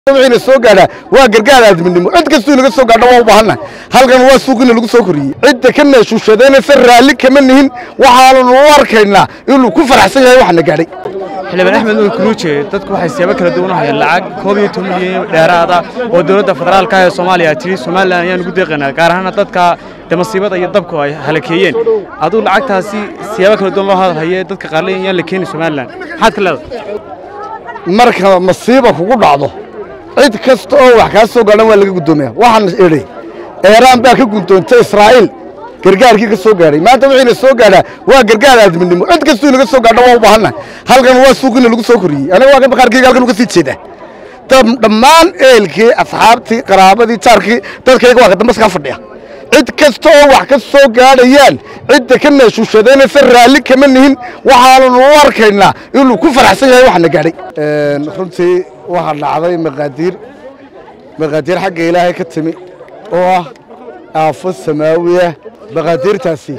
wixina soo gaadhaa waa gargaar aadminimo cid kastuu inaga soo gaadha waa u baahannahay halkan waa suuqina lagu soo koriyey cidda ka meeshuushadaynaysa raalli kama nihin waxaannu u arkaynaa inuu ku faraxsan yahay waxna gaadhay xildhibaan axmed nuur kuruuje dadku waxay siyaabo kala duwan u hayaan lacag koob iyo toban milyan dheeraada oo dowladda federaalka ee soomaaliya tiri somalilan ayaan ugu deeqaynaa gaar ahaana dadka de masiibada iyo dabku ay halakeeyeen aduu lacagtaasi siyaabo kala duwan loo hadalhaye dadka qaarle ayaan la keeni somalilan maxaad ka leedahay marka masiiba kugu dhacdo cid kasta oo wax kaa soo gaadhan waa laga guddoomiya waxaan idhi eeraan baa ka guddoontay israa'iil gargaarkii ka soo gaadhay maanta wixiina soo gaadhaa waa gargaar aadminimo cid kastuu inaga soo gaadha waa u baahannahay halkan waa suuqina lagu soo koriyey aniga waa kan bakhaarkayga halkan uga sii jeedaa dhammaan ehelkii asxaabtii qaraabadii jaarkii dadkayga waa ka dambaskaa fadhiya cid kasta oo wax ka soo gaadhayaan cidda ka meeshuushadaynaysa raalli kama nihin waxaannu u arkaynaa inuu ku faraxsan yahay waxna gaadhay runtii waxaa dhacday maqaadiir maqaadiir xagga ilaahay ka timi oo ah aafo samaawiya maqaadiirtaasi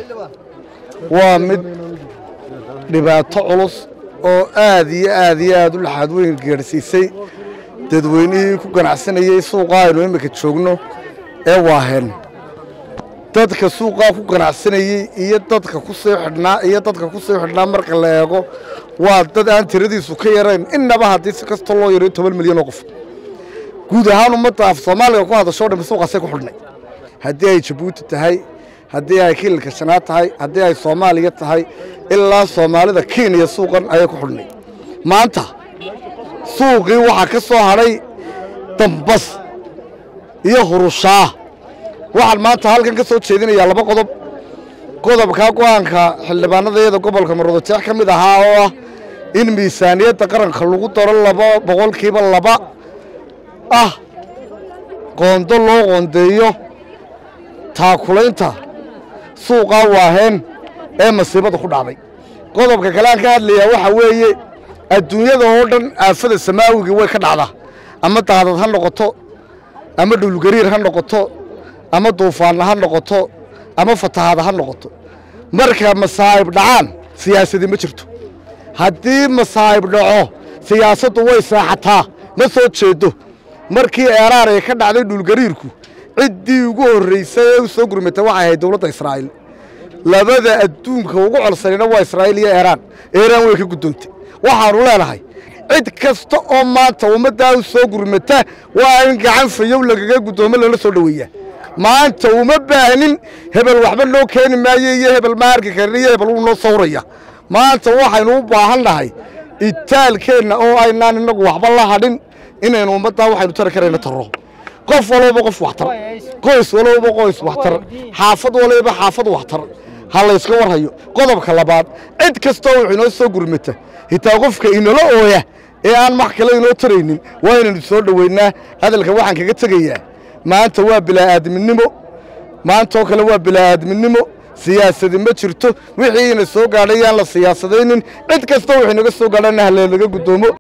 waa mid dhibaato culus oo aad iyo aad iyo aad u laxaad weyn gaadhsiisay dadweynihii ku ganacsanayey suuqaa aynu iminka joogno ee waaheen dadka suuqaa ku ganacsanayey iyo dadka ku sii xidhnaa iyo dadka ku sii xidhnaa marka la eego waa dad aan tiradiisu ka yarayn innaba haddii si kasta loo yarayo toban milyan oo qof guud ahaan ummadda af soomaaliga ku hadashoo dhammi suuqaasay ku xidhnay haddii ay jabuuti tahay haddii ay kiilka shanaad tahay haddii ay soomaaliya tahay ilaa soomaalida kenya suuqan ayay ku xidhnay maanta suuqii waxaa ka soo hadhay dambas iyo hurushaah waxaan maanta halkan ka soo jeedinayaa laba qodob qodobkaa go'aanka xildhibaanadayada gobolka marodojeex ka mid ahaa oo ah in miisaaniyadda qaranka lagu daro laba boqolkiiba laba ah qoondo loo qoondeeyo taakulaynta suuqaa waaheen ee masiibada ku dhacday qodobka kale aan ka hadlayaa waxaa weeye adduunyada oo dhan aafada samaawigii way ka dhacdaa ama daadad ha noqoto ama dhulgariir ha noqoto ama duufaanna ha noqoto ama fatahaada ha noqoto marka masaa'ib dhacaan siyaasadii ma jirto haddii masaa'ib dhaco siyaasaddu way seexataa ma soo jeedo markii eeraar ay ka dhacday dhulgariirku ciddii ugu horraysay ee u soo gurmatay waxay ahayd dowladda israa'iil labada adduunka ugu colsanina waa israa'iil iyo eeraan eeraan way ka guddoontay waxaannu leenahay cid kasta oo maanta ummaddaa u soo gurmata waa in gacan fayow lagaga guddoomo lala soo dhoweeyaa maanta uma baahnin hebel waxba noo keeni maayo iyo hebel ma arki karin iyo hebel wuu noo sawraya maanta waxaynu u baahan nahay itaalkeenna oo aynaan innagu waxba la hadhin inaynu ummaddaa waxaynu tari karayna tarro qof walba qof waxtar qoys walba qoys waxtar xaafad waliba xaafad waxtar ha layska warhayo qodobka labaad cid kastoo wuxuu inoo soo gurmata hitaa qofka inala ooya ee aan max kale inoo taraynin waa inaynu soo dhoweynaa hadalka waxaan kaga tegayaa maanta waa bilaa'aadminimo maantaoo kale waa bilaa'aadminimo siyaasadi ma jirto wixii ina soo gaadhay yaan la siyaasadaynin cid kasta wuxuu inaga soo gaadhana halelaga guddoomo